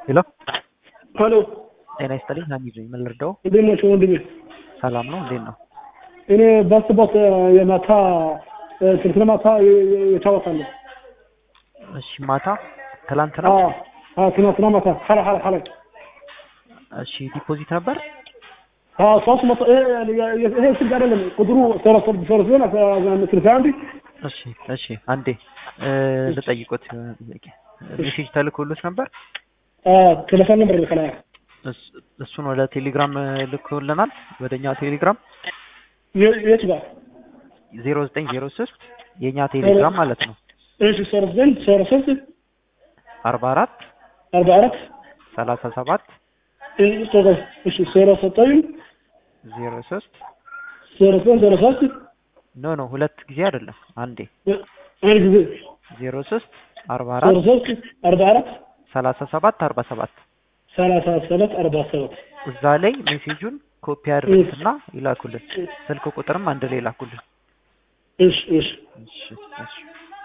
ሄሎ ሄሎ ጤና ይስጥልኝ ሀሚድ ነኝ ምን ልርዳው እንዴት ናቸው ወንድሜ? ሰላም ነው እንዴት ነው እኔ ባስቦት የማታ ትናንትና ማታ የታወቃለሁ። እሺ ማታ ትላንት ነው ትናንትና ማታ ሐላ ሐላ ሐላ እሺ ዲፖዚት ነበር ሶስት መቶ ይሄ ስልክ አይደለም ቁጥሩ ሶስት ሶስት ሶስት ስልሳ አንድ እሺ እሺ አንዴ ልጠይቆት ጥያቄ ሜሴጅ ተልኮሎት ነበር ቴሌፎን ነበር ልከላያ እሱን ወደ ቴሌግራም ልኮልናል ወደኛ ቴሌግራም የት ጋር ዜሮ ዘጠኝ ዜሮ ሶስት የእኛ ቴሌግራም ማለት ነው እሺ ሶስት ዘጠኝ ዜሮ ሶስት አርባ አራት አርባ አራት ሰላሳ ሰባት እሺ ዜሮ ዘጠኝ ዜሮ ሶስት ዜሮ ዘጠኝ ዜሮ ሶስት ኖ ኖ ሁለት ጊዜ አይደለም አንዴ አንድ ጊዜ ዜሮ ሶስት አርባ ዜሮ አራት ሶስት አርባ አራት ሰላሳ ሰባት አርባ ሰባት ሰላሳ ሰባት አርባ ሰባት እዛ ላይ ሜሴጁን ኮፒ አድርጉትና ይላኩልን። ስልክ ቁጥርም አንድ ላይ ይላኩልን። እሺ እሺ እሺ እሺ